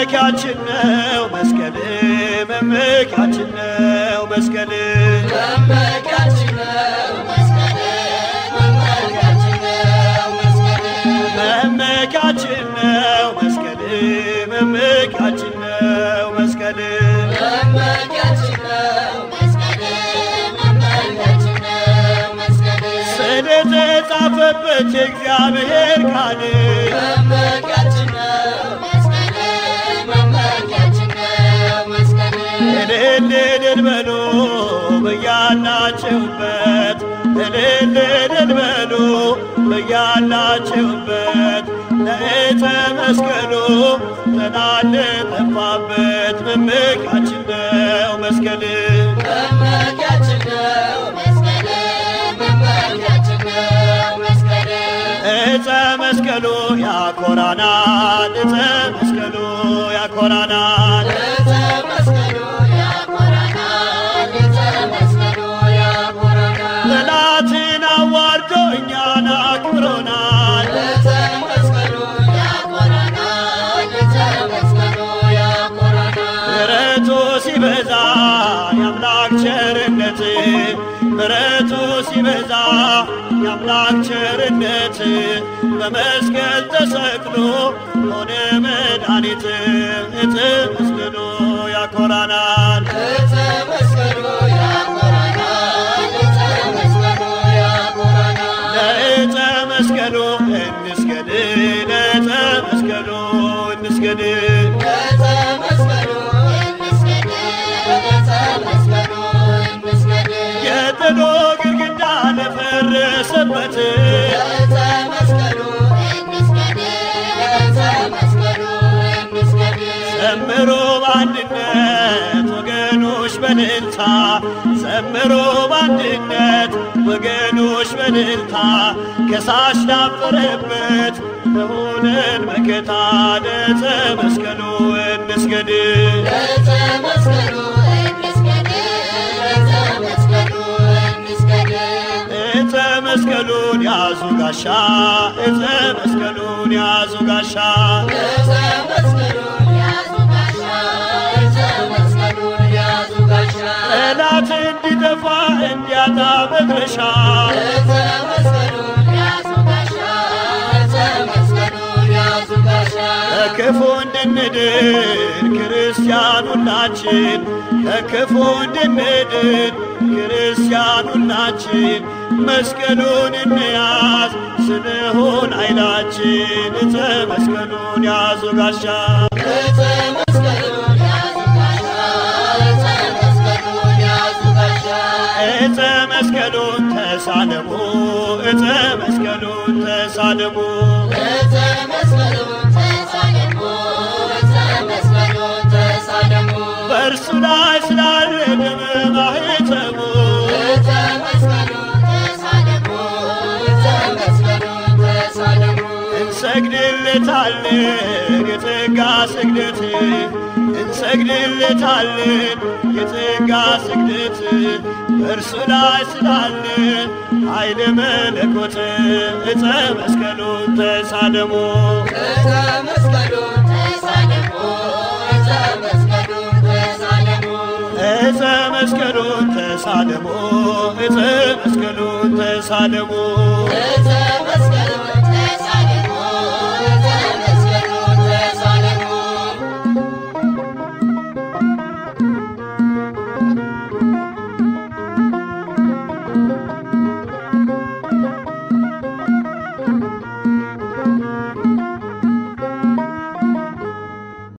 መመኪያችን ነው መስቀል መመኪያችን ነው መስቀል መመኪያችን ነው መስቀል መመኪያችን ነው መስቀል መመኪያችን ነው መስቀል መመኪያችን ነው መስቀል መመኪያችን ነው መስቀል መመኪያችን ነው መስቀል ስለተጻፈበት የእግዚአብሔር ቃል መመኪያችን ነው መስቀል መመኪያችን ነው መስቀል እልል እልል በሉ በያላችሁበት እልል እልል በሉ በያላችሁበት ለዕፀ መስቀሉ ተናለ ጠፋበት መመኪያችን ነው መስቀል መመኪያችን ነው መስቀል መመኪያችን ነው መስቀል ዕፀ መስቀሉ ያኮራናል ዕፀ መስቀሉ ያኮራናል ዕፀ መስቀሉ ያኮራናል ዕፀ መስቀሉ ያኮራናል ጠላትን አዋርዶ እኛን አክብሮናል ዕፀ መስቀሉ ያኮራናል ዕፀ መስቀሉ ያኮራናል ምሕረቱ ሲበዛ የአምላክ ቸርነት ምሕረቱ ሲበዛ የአምላክ ቸርነት በመስቀል ተሰቅሎ ሆነ መድኃኒት ዕፀ መስቀሉ ያኮራናል ዕፀ መስቀሉ ያኮራናል ዕፀ መስቀሉ ያኮራናል ለዕፀ መስቀሉ እንስገድ ለዕፀ መስቀሉ እንስገድ ዕፀ መስቀሉ እንስገድ ዕፀ መስቀሉ እንስገድ የጥሎ ግድግዳ ለፈረሰበት ዕፀ መስቀሉ እንስገድ ዕፀ መስቀሉ እንስገድ ዘምሮ በአንድነት ወገኖች በልልታ ዘምሮ በአንድነት ወገኖች በልልታ ከሳሽ ዳፈረበት ለሆነን መከታ ለዕፀ መስቀሉ እንስገድ ዕፀ መስቀሉ እንስገድ ዕፀ መስቀሉ እንስገድ ዕፀ መስቀሉን ያዙ ጋሻ ዕፀ መስቀሉን ያዙ ጋሻ ዕፀ መስቀሉን ያዙ ጋሻ ዕፀ መስቀሉን ያዙ ጋሻ ጠላት እንዲጠፋ እንዲያጣ መድረሻ ዕፀ መስቀሉን ያዙ ጋሻ ዕፀ መስቀሉን ያዙ ጋሻ ከክፉ እንድንድን ክርስቲያን ሁላችን ከክፉ እንድንድን ክርስቲያን ሁላችን መስቀሉን እንያዝ ስንሆን ኃይላችን ዕፀ መስቀሉን ያዙ ጋሻ ዕፀ መስቀሉን ያዙ ጋሻ ዕፀ መስቀሉን ያዙ ጋሻ ዕፀ መስቀሉን ተሳለሙ ዕፀ መስቀሉን ተሳለሙ ዕፀ መስቀሉን ተሳለሙ ዕፀ መስቀሉን ተሳለሙ በእርሱ ላይ ስላለ ደመ ማኅተሙ ዕፀ መስቀሉን ተሳለሙ ዕፀ መስቀሉን ተሳለሙ እንሰግድለታለን የጸጋ ስግደት እንሰግድለታለን የጸጋ ስግደት በእርሱ ላይ ስላለ ኃይለ መለኮት ዕፀ መስቀሉን ተሳለሙ ዕፀ መስቀሉን ተሳለሙ ዕፀ መስቀሉን ተሳለሙ ዕፀ መስቀሉን ተሳለሙ ዕፀ መስቀሉን ተሳለሙ ዕፀ መስቀሉን